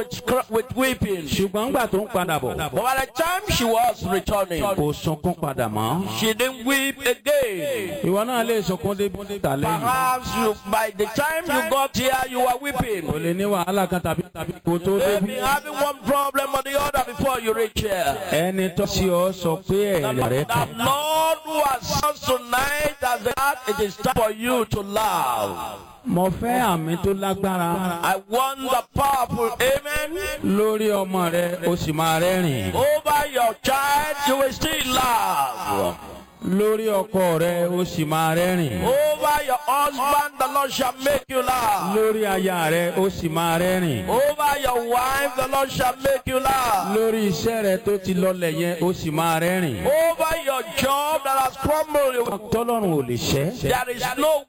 with, cr- with weeping. ṣùgbọ́n ńgbà tó ń padà bọ̀ But by the time she was returning, kò sunkún padà mọ́. she didn't weep again. ìwọ náà lè sunkún débi tà lẹ́yìn. Perhaps you, by the time you got here, you were weeping. o lè ní wàhálà kan tàbí tàbí kò tó Maybe débi. having one problem or the other before you reach here. ẹni tó ṣe ọ sọ pé ẹ̀rẹ̀ rẹ The kàn. Lord who has come tonight has that it is time for you to laugh. mo fẹ́ àmì tó lágbára I want the powerful amen. lórí ọmọ rẹ o sì máa rẹ́rìn. Over your child, you will still laugh. lórí ọkọ rẹ o sì máa rẹ́rìn. Over your husband, the Lord shall make you laugh. lórí aya rẹ o sì máa rẹ́rìn. Over your wife, the Lord shall make you laugh. lórí iṣẹ́ rẹ tó ti lọlẹ̀ yẹn o sì máa rẹ́rìn. Over your job that has crumbled, you- tọ́lọ́run ò lè ṣẹ́. there is no